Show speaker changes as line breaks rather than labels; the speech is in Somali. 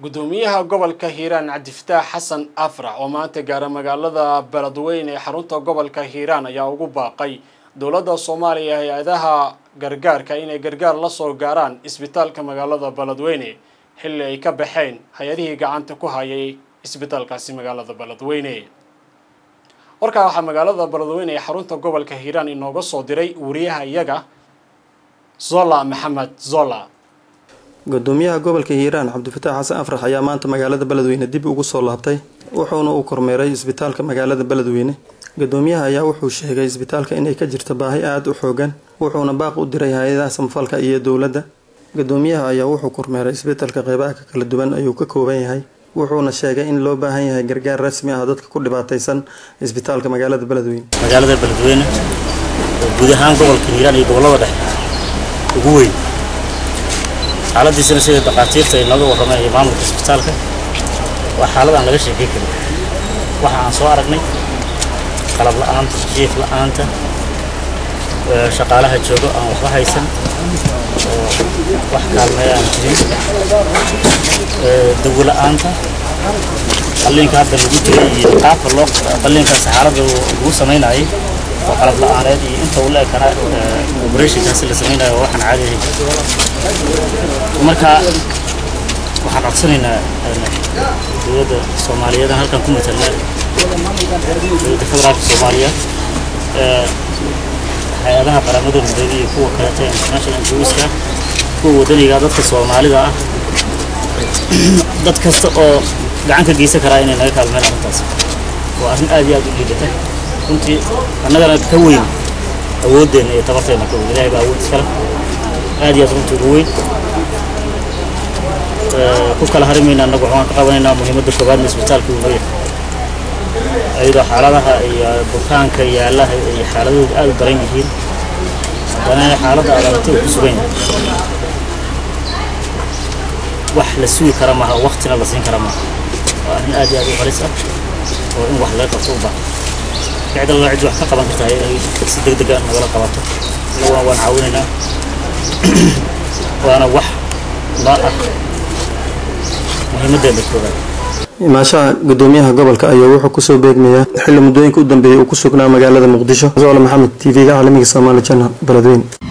gudoomiyaha gobolka hiiraan cabdifataax xasan afrax oo maanta gaara magaalada beledweyne ee xarunta gobolka hiiraan ayaa ugu baaqay dowladda soomaaliya hay-adaha gargaarka inay gargaar la soo gaaraan isbitaalka magaalada beledweyne xilli ay ka baxeen hay-adihii gacanta ku hayay isbitaalkaasi magaalada beledweyne warkaa waxaa magaalada beledweyne ee xarunta gobolka hiiraan inooga soo diray wariyaha iyaga zola maxamed zola
gudoomiyaha gobolka hiiraan cabdifataax xasan afrax ayaa maanta magaalada beledweyne dib ugu soo laabtay wuxuuna uu kormeeray isbitaalka magaalada beledweyne gudoomiyaha ayaa wuxuu sheegay isbitaalka inay ka jirto baahi aada u xoogan wuxuuna baaq u diray hay-adaha samafalka iyo dowladda gudoomiyaha ayaa wuxuu kormeeray isbitaalka qeybaha ka kala duwan ayuu ka kooban yahay wuxuuna sheegay in loo baahan yahay gargaar rasmi ah dadka ku dhibaataysan isbitaalka magaalada beledweyne
magaalada beledweyne oo guud ahaan gobolka hiiraan iyo gobollada dhexe ugu weyn xaaladiisana sida dhaqaatiirta ay nooga warrameen iyo maamulka isbitaalka waa xaalad aan laga sheekay karin waxa aan soo aragnay qalab la-aanta jiif la-aanta shaqaalaha joogo aan waxba haysan oo wax kaalmeeya aan jirin dawo la-aanta qalliinka hadda lagu jiray iyo qaabka loo qalliinka saxaarada lagu samaynayay oo qalab la-aaneed iyo inta uu la ekana operationkaasi la samaynayo waxaan caadi ahayn marka waxaan codsanaynaa dowladda soomaaliyeed halkan ku matalna dowladda federaalka soomaaliya hay-adaha qaramada midoobay iyo kuwa kaleta international NGOska kuwa wadaniga dadka soomaalida ah dad kasta oo gacan ka geysan karaa inay naga kaalmeen arrintaas waa arrin aad iyo aad u liidata runtii annagana ka weyn awooddeena iyo tabarteena ka weyn ilahay baa awood iskale aad iyo aad runtii ugu weyn ku kala harimayna annagu waxaan ka qabanaynaa muhiimadda koowaadna isbitaalka uu noo yahay iyadoo xaaladaha iyo bukaanka yaalaha iyo xaaladooda aad u daran yihiin haddana xaaladda adagta uu ku sugan yahay wax la sugi kara maaha oo waktina la siin kara maaha waa arrin aad iyo aad u halis ah oo in wax laga qabto u baahan cid alla cid wax ka qaban kartaa inay si deg dega nagala qabato waan waan caawinaynaa waana wax noo ah muhiimaddeena koowaad
imaashaha gudoomiyaha gobolka ayaa wuxuu kusoo beegmayaa xilli muddooyinka u dambeeyay uu ku sugnaa magaalada muqdisho zoole maxamed t v-ga caalamiga soomaali janal beledweyne